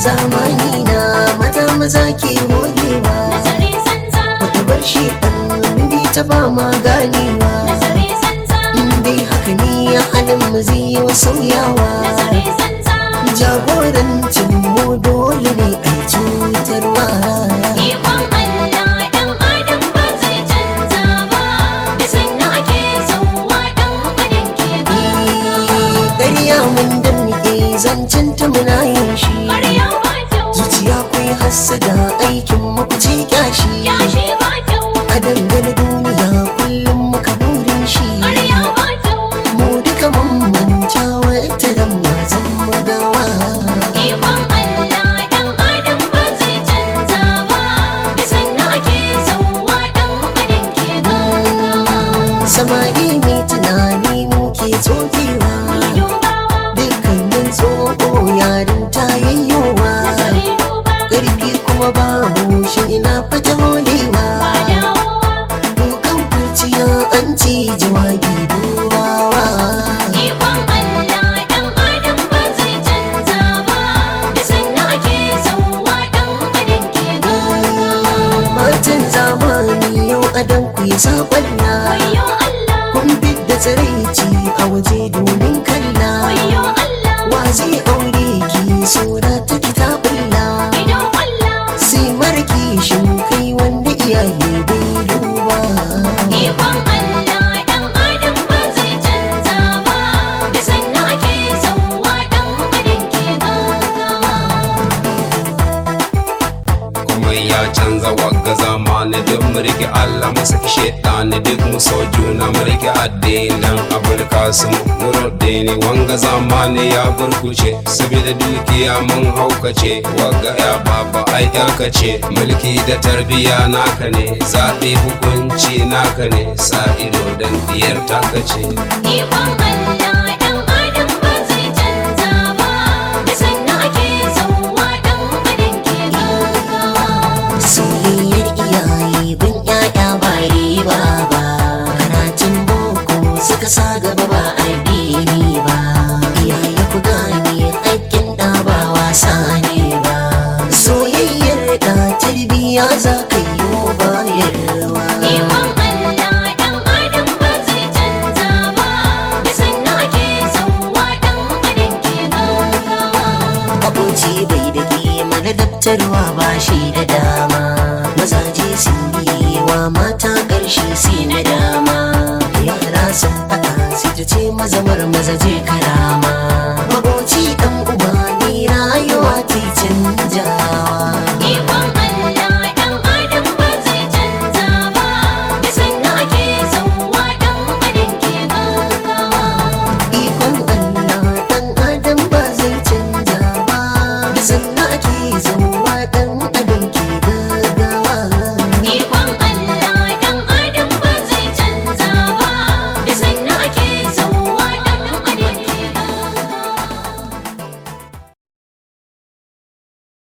zamani na mata maza ke hogewa nazari zanza wata bar shi ɗan bi ta ba ma ganewa nazari zanza in dai haka ne halin mu zai yi wa sauyawa nazari zanza jagorancin mu dole ne a cutarwa ikon Allah dan adam ba zai canza ba da sannan ake zauwa dan adam ke ba ƙarya mun damke zancen ta muna yin shi ƙarya ba kyau zuciya kwai hassada aikin makuci kyashi ya shi ba kyau a dangane duniya kullum muka burin shi ƙarya ba kyau mu duka mun manta wata ran ma zan magawa ikon Allah dan adam ba zai canza ba da sannan ake zauwa dan adam ke ba samari mai tunani muke tsofewa dubawa dukkanin tsoho yarin ta yayyowa nazari duba ƙarfi kuma babu shi ina fata holewa ba dawowa Dukan kurciya an ci jawabi dubawa Ikon Allah dan adam ba zai canza ba da sannan ake zauwa dan adam ke gaggawa Matan zamani yau adan ku yi saƙonna Wayyo Allah Kun da tsiraici a waje domin kalla wayyo Allah Wa zai aure ki sura ta kitabulla idan Allah Sai marki shin kai wanda iyaye bai duba Ikon Allah dan adam ba zai canza ba da sannan ake zauwa dan adam ke gaggawa kuma ya canza wagga zamani duk mu rike Allah mu saki shaitani duk mu so juna mu rike addinin Afirka su nuruddini wanga zamani ya burkuce saboda dukiya mun haukace wagga ya baba ai yarka ce mulki da tarbiya naka ne zaɓe hukunci naka ne sa ido dan diyar taka ce Ikon Allah dan adam ba zai canza ba da sannan ake zauwa dan adam ke gaggawa Soyayyar iyaye bin ƴaƴa ba riba ba Karatun boko suka sa gaba ba addini ba Iyaye ku gane aikin ɗa ba wasa ne ba Soyayyar da tarbiyya za ka yi wa bayarwa Ikon Allah dan adam ba zai canza ba da sannan ake zauwa dan adam ke gaggawa Abuci bai da kima na daftarwa ba shi da dama Mazaje sun yi wa mata ƙarshe sai na dama Yara sun faɗa sai ta ce mazamar mazaje kar